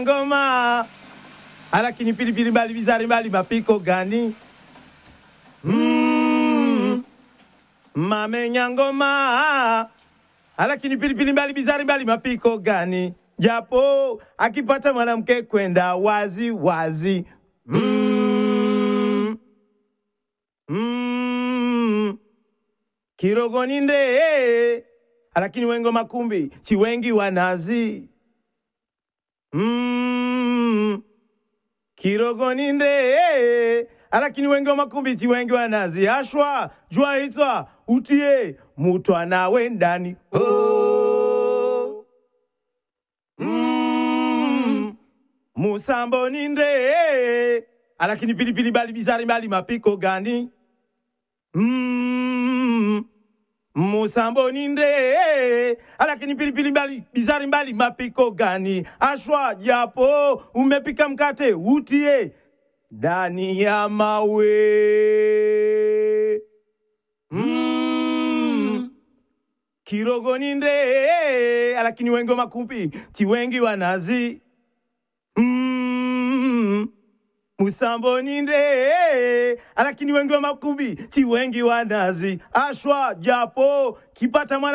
ngoma alakini pilipili mbali bizari mbali mapiko gani mm. mamenya ngoma alakini pilipili mbali bizari mbali mapiko gani japo akipata mwanamke kwenda wazi wazi mm. Mm. kirogoni nde alakini wengo makumbi si wengi wanazi mm. kirogoni nde alakini wengi wa makumbi si wengi wanazi ashwa jua hitwa utie mutwa we ndani oh. mm. musambo ni nde alakini pilipili bali bizari bali mapiko gani mm. musambo ni nde alakini pilipili mbali bizari mbali mapiko gani ashwa japo umepika mkate utie ndani ya mawe mm. kirogo ni nde alakini wengi wa makumbi ti wengi wanazi mm. musambo ni nde alakini wengi wa makumbi ti wengi wanazi ashwa japo kipata mwana